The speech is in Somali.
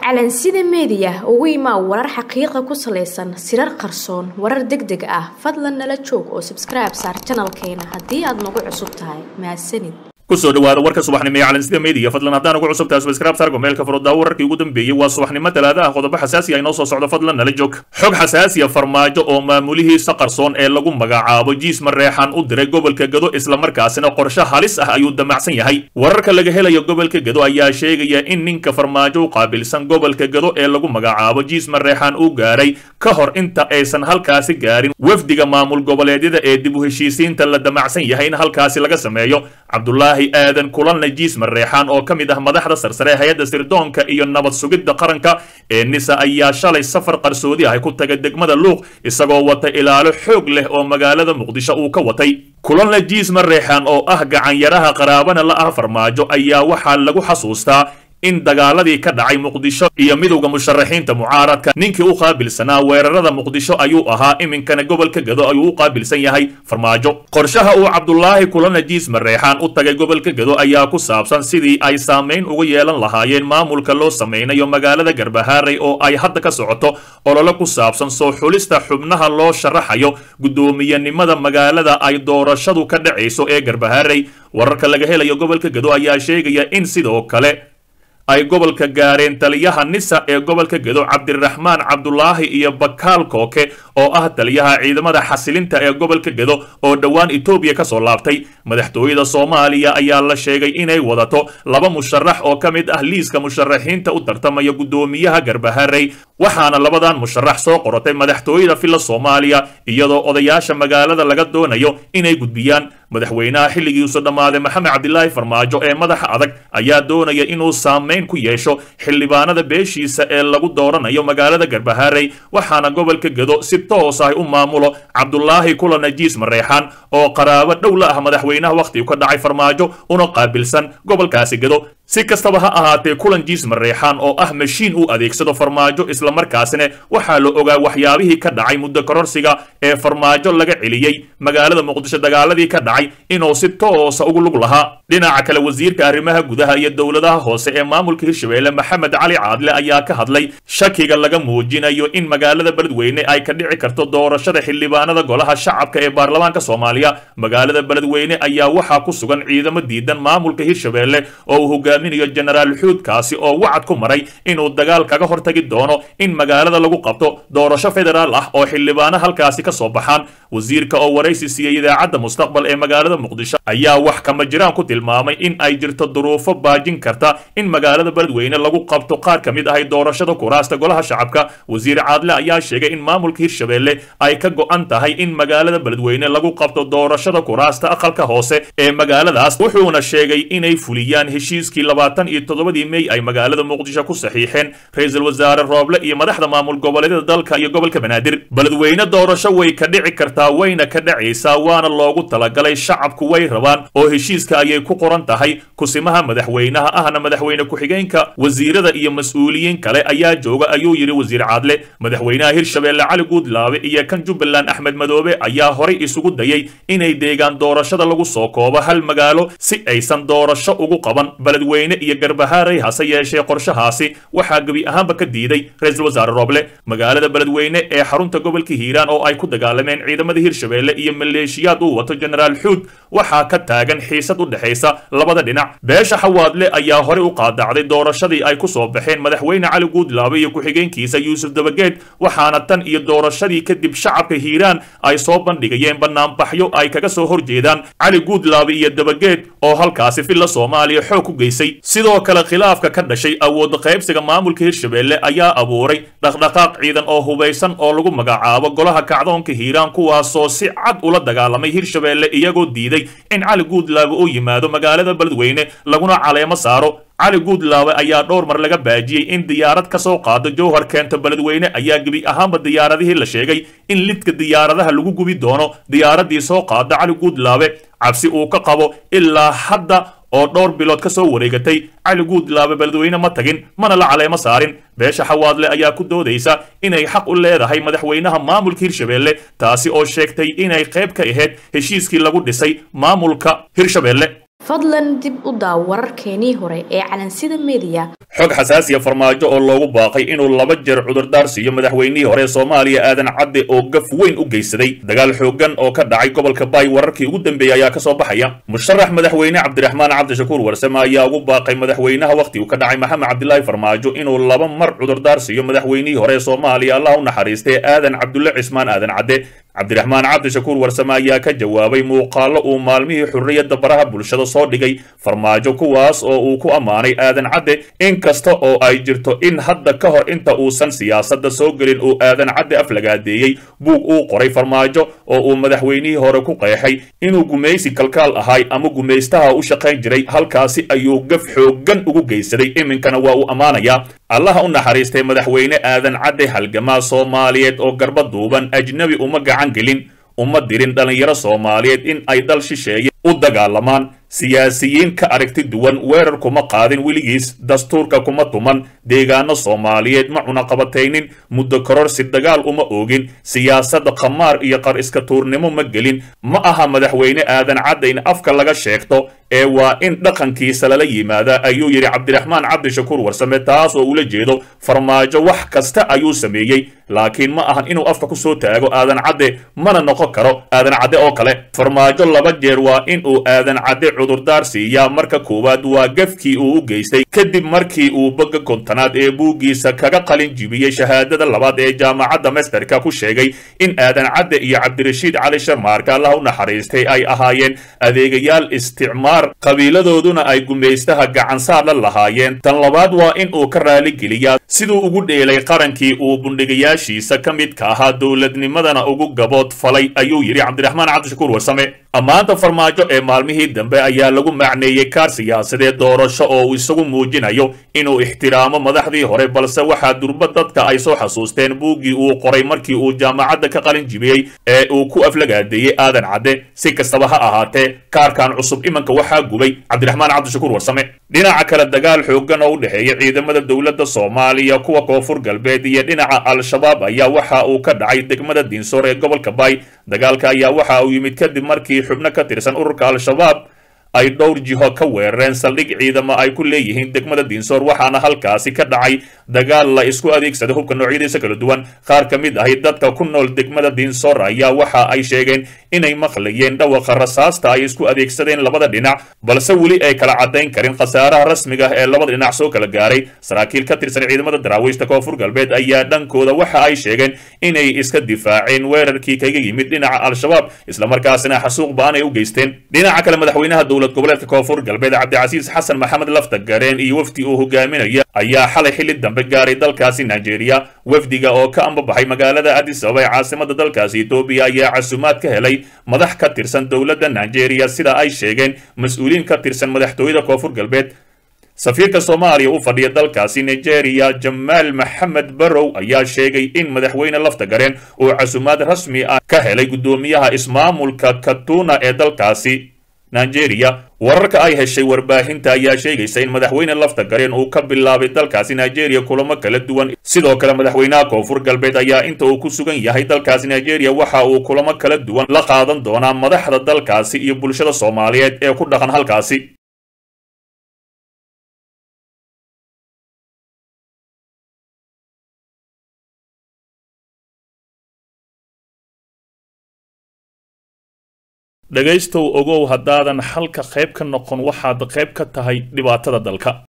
calansida meediya ugu imaa warar xaqiiqa ku salaysan sirar qarsoon warar deg deg ah fadlan nala joog oo sabskribe saar janalkeena haddii aad nagu cusub tahay mahadsanid kusoo dhawaada warka subaxnimo ee calansida media fadlan haddaan ugu cusub tahay subscribe sargo meelka furudaa wararkii ugu dambeeyey waa subaxnimo talaada ah qodobo xasaasi ah inoo soo socdo fadlan nala joog xog xasaasiya farmaajo oo maamulihiisa qarsoon ee lagu magacaabo jiis mareexan u diray gobolka gado islamarkaasina qorshe halis ah ayuu damacsan yahay wararka laga helayo gobolka gado ayaa sheegaya in ninka farmaajo u qaabilsan gobolka gado ee lagu magacaabo jiis mareexan uu gaaray ka hor inta aysan halkaasi gaarin wafdiga maamul goboleedyada ee dib u heshiisiinta la damacsan yahay in halkaasi laga sameeyo cabdulaahi aadan kulanna jiis mareexaan oo ka mid ah madaxda sarsare hay-adda sirdoonka iyo nabad sugidda qaranka ee nisa ayaa shalay safar qarsoodi ah ku tagay degmada luuq isagoo wata ilaalo xoog leh oo magaalada muqdisho uu ka watay kulanna jiis mareexaan oo ah gacanyaraha qaraabana la ah farmaajo ayaa waxaa lagu xasuustaa in dagaaladii ka dhacay muqdisho iyo midowda musharaxiinta mucaaradka ninkii u qaabilsanaa weerarada muqdisho ayuu ahaa iminkana gobolka gado ayuu u qaabilsan yahay farmaajo qorshaha uu cabdulaahi kulana jiis mareexaan u tagay gobolka gado ayaa ku saabsan sidii ay saamayn uga yeelan lahaayeen maamulka loo samaynayo magaalada garbahaaray oo ay hadda ka socoto olole ku saabsan soo xulista xubnaha loo sharaxayo guddoomiyenimada magaalada ay doorashadu ka dhacayso ee garbahaaray wararka laga helayo gobolka gado ayaa sheegaya in sidoo kale ay gobolka gaareen taliyaha nisa ee gobolka gado cabdiraxmaan cabdulaahi iyo bakaal kooke oo ah taliyaha ciidamada xasilinta ee gobolka gado oo dhowaan etoobiya ka soo laabtay madaxtooyada soomaaliya ayaa la sheegay inay wadato laba musharax oo ka mid ah liiska musharaxiinta u tartamaya guddoomiyaha garbaharey waxaana labadan musharax soo qorotay madaxtooyada filla soomaaliya iyadoo odayaasha magaalada laga doonayo inay gudbiyaan madaxweynaha xilligiisu dhammaaday maxamed cabdilaahi farmaajo ee madaxa adag ayaa doonaya inuu saamayn ku yeesho xildhibaanada beeshiisa ee lagu dooranayo magaalada garbaharey waxaana gobolka gado si toos ah u maamulo cabdulaahi kulana jiis mareexaan oo qaraabo dhow la ah madaxweynaha wakhtigu ka dhacay farmaajo una qaabilsan gobolkaasi gado si kastaba ha ahaatee kulan jiis mareexaan oo ah mashiin uu adeegsado farmaajo islamarkaasina waxaa la ogaa waxyaabihii ka dhacay muddo kororsiga ee farmaajo laga celiyey magaalada muqdisho dagaaladii ka dhacay inuu si toosa ugu lug lahaa dhinaca kale wasiirka arrimaha gudaha iyo dowladaha hoose ee maamulka hirshabeelle maxamed cali caadle ayaa ka hadlay shakiga laga muujinayo in magaalada beledweyne ay ka dhici karto doorashada xildhibaanada golaha shacabka ee baarlamaanka soomaaliya magaalada beledweyne ayaa waxaa ku sugan ciidamo diidan maamulka hirshabeelle oo uu hogaaminayo jenaraal xuudkaasi oo wacad ku maray inuu dagaal kaga hortagi doono in magaalada lagu qabto doorasho federaal ah oo xildhibaano halkaasi ka soo baxaan wasiirka oo waraysi siiyey idaacadda mustaqbal ee magaalada muqdisho ayaa wax kama jiraan ku tilmaamay in ay jirto duruufo baajin karta in magaalada beledweyne lagu qabto qaar ka mid ahay doorashada kuraasta golaha shacabka wasiir caadle ayaa sheegay in maamulka hirshabeelle ay ka go'an tahay in magaalada beledweyne lagu qabto doorashada kuraasta aqalka hoose ee magaaladaas wuxuuna sheegay inay fuliyaan heshiiskii labaatan iyo toddobadii mey ay magaalada muqdisho ku saxiixeen ra-iisul wasaare rooble iyo madaxda maamul goboleedyada dalka iyo gobolka banaadir beledweyne doorasho way ka dhici kartaa wayna ka dhacaysaa waana loogu talagalay shacabku way rabaan oo heshiiska ayay ku qoran tahay kusimaha madaxweynaha ahna madaxweyne ku-xigeenka wasiirada iyo mas-uuliyiin kale ayaa jooga ayuu yidhi wasiir caadle madaxweynaha hirshabeelle cali guudlaabe iyo kan jubbaland axmed madoobe ayaa horay isugu dayay inay deegaan doorashada lagu soo koobo hal magaalo si aysan doorasho ugu qaban beledweyne iyo garbahaaray hase yeeshee qorshahaasi waxaa gebi ahaanba ka diiday ra-iisul wasaare rooble magaalada beledweyne ee xarunta gobolka hiiraan oo ay ku dagaalameen ciidamada hirshabeelle iyo maleeshiyaad uu wato jenaraal xuud waxaa ka taagan xiisad u dhexaysa labada dhinac beesha xawaadle ayaa horey u qaadacday doorashadii ay ku soo baxeen madaxweyne cali guudlaabe iyo ku-xigeenkiisa yuusuf dabageed waxaana tan iyo doorashadii kadib shacabka hiiraan ay soo bandhigayeen banaanbaxyo ay kaga soo horjeedaan cali guudlaabe iyo dabageed oo halkaasi filla soomaaliya xoog ku geysay sidoo kale khilaafka ka dhashay awood qaybsiga maamulka hirshabeelle ayaa abuuray dhaqdhaqaaq ciidan oo hubaysan oo lagu magacaabo golaha kacdoonka hiiraan kuwaasoo si cad ula dagaalamay hirshabeelle iyagoo diiday in cali guudlaabe uu yimaado magaalada beledweyne laguna caleemo saaro cali guudlaabe ayaa dhowr mar laga baajiyey in diyaarad ka soo qaado jowhar keento beledweyne ayaa gebi ahaanba diyaaradihii la sheegay in lidka diyaaradaha lagu gubi doono diyaaradii soo qaada cali guudlaabe cabsi uu ka qabo ilaa hadda oo dhowr bilood ka soo wareegatay cali guudlaabe beledweyne ma tagin mana la caleemo saarin beesha xawaadle ayaa ku doodaysa inay xaq u leedahay madaxweynaha maamulka hirshabeelle taasi oo sheegtay inay qayb ka ahayd heshiiskii lagu dhisay maamulka hirshabeelle fadlan dib u daaw wararkeenii hore ee calansida mediya xog xasaasiya farmaajo oo loogu baaqay inuu laba jeer cudurdaar siiyo madaxweynihii hore soomaaliya aadan cadde oo gaf weyn u geysaday dagaal xooggan oo ka dhacay gobolka baay wararkii ugu dambeeyey ayaa kasoo baxaya musharax madaxweyne cabdiraxmaan cabdishakuur warsame ayaa ugu baaqay madaxweynaha wakhti uu ka dhacay maxamed cabdilaahi farmaajo inuu laba mar cudurdaar siiyo madaxweynihii hore ee soomaaliya allah u naxariistay aadan cabdulle cismaan aadan cadde cabdiraxmaan cabdishakuur warsame ayaa ka jawaabay muuqaallo uu maalmihii xurriyadda baraha bulshada soo dhigay farmaajo kuwaas oo uu ku ammaanay aadan cadde in kasta oo ay jirto in hadda ka hor inta uusan siyaasadda soo gelin uu aadan cadde aflagaadeeyey buug uu qoray farmaajo oo uu madaxweynihii hore ku qeexay inuu gumaysi kalkaal ahay ama gumaystaha u shaqayn jiray halkaasi ayuu gaf xooggan ugu geysaday iminkana waa uu ammaanayaa allaha u naxariistay madaxweyne aadan cadde halgamaa soomaaliyeed oo garba duuban ajnebi uma gacan gelin uma dirin dhallinyaro soomaaliyeed in ay dal shisheeye u dagaalamaan siyaasiyiin ka aragti duwan weerar kuma qaadin weligiis dastuurka kuma tuman deegaano soomaaliyeed ma cunaqabataynin muddo kororsi dagaal uma oogin siyaasadda khamaar iyo qar iska tuurnimo ma gelin ma aha madaxweyne aadan cadde in afka laga sheegto ee waa in dhaqankiisa lala yimaada ayuu yidhi cabdiraxmaan cabdishakuur warsame taas oo ula jeedo farmaajo wax kasta ayuu sameeyey laakiin ma ahan inuu afka ku soo taago aadan cadde mana noqon karo aadan cadde oo kale farmaajo laba jeer waa in uu aadan cadde cudurdaar siiyaa marka koowaad waa gafkii uu u geystay kadib markii uu boga kontonaad ee buuggiisa kaga qalin jibiyey shahaadada labaad ee jaamacadda masterka ku sheegay in aadan cadde iyo cabdirashiid cali sharmaarka allah u naxariistay ay ahaayeen adeegayaal isticmaar qabiiladooduna ay gumaystaha gacansaar la lahaayeen tan labaad waa in uu ka raaligeliyaa siduu ugu dheelay qarankii uu bundhigayaashiisa ka midka ahaa dowladnimadana ugu gabood falay ayuu yidhi cabdiraxmaan cabdishakuur warsame ammaanta farmaajo ee maalmihii dambe ayaa lagu macneeyey kaar siyaasadeed doorasho oo uu isagu muujinayo inuu ixtiraamo madaxdii hore balse waxaa durba dadka ay soo xasuusteen buuggii uu qoray markii uu jaamacadda ka qalin jibiyey ee uu ku aflagaadeeyey aadan cadde si kastaba ha ahaatee kaarkan cusub imanka waxaa gubay cabdiraxmaan cabdishakuur warsame dhinaca kale dagaal xooggan oo u dhexeeya ciidamada dowladda soomaaliya kuwa koonfur galbeed iyo dhinaca al-shabaab ayaa waxa uu ka dhacay degmada diinsoor ee gobolka baay dagaalka ayaa waxa uu yimid kadib markii xubno ka tirsan ururka al-shabaab ay dhowr jiho ka weerareen saldhig ciidamo ay ku leeyihiin degmada diinsoor waxaana halkaasi ka dhacay dagaal la isku adeegsaday hubka noocyadiisa kala duwan qaar ka mid ahi dadka ku nool degmada diinsoor ayaa waxa ay sheegeen inay maqlayeen dhawaqa rasaasta ay isku adeegsadeen labada dhinac balse weli ay kala caddayn karin khasaaraha rasmiga ah ee labada dhinac soo kala gaaray saraakiil ka tirsan ciidamada daraawiishta koonfur galbeed ayaa dhankooda waxa ay sheegeen inay iska difaaceen weerarkii kaga yimid dhinaca al-shabaab islamarkaasina xasuuq ba-an ay u geysteen dhinaca kale madaxweynaha dowlad goboleedka koonfur galbeed cabdicasiis xasan maxamed lafta gareen iyo wafdi uu hogaaminaya ayaa xalay xilli dambe gaaray dalkaasi nigeria wafdiga oo ka ambabaxay magaalada adis ababa ee caasimada dalkaasi etoobiya ayaa casuumaad ka helay madax ka tirsan dowladda nigeria sida ay sheegeen mas-uuliin ka tirsan madaxtooyada koonfur galbeed safiirka soomaaliya u fadhiya dalkaasi nigeria jamaal maxamed barow ayaa sheegay in madaxweyne lafta gareen uu casuumaad rasmi ah ka helay guddoomiyaha ismaamulka katuna ee dalkaasi nigeria wararka ay heshay warbaahinta ayaa sheegaysa in madaxweyne lafta gareen uu ka bilaabay dalkaasi nigeria kulamo kala duwan sidoo kale madaxweynaha koonfur galbeed ayaa inta uu ku sugan yahay dalkaasi nigeria waxa uu kulamo kala duwan la qaadan doonaa madaxda dalkaasi iyo bulshada soomaaliyeed ee ku dhaqan halkaasi dhegaystow ogow haddaadan xalka qayb ka noqon waxaad qayb ka tahay dhibaatada dalka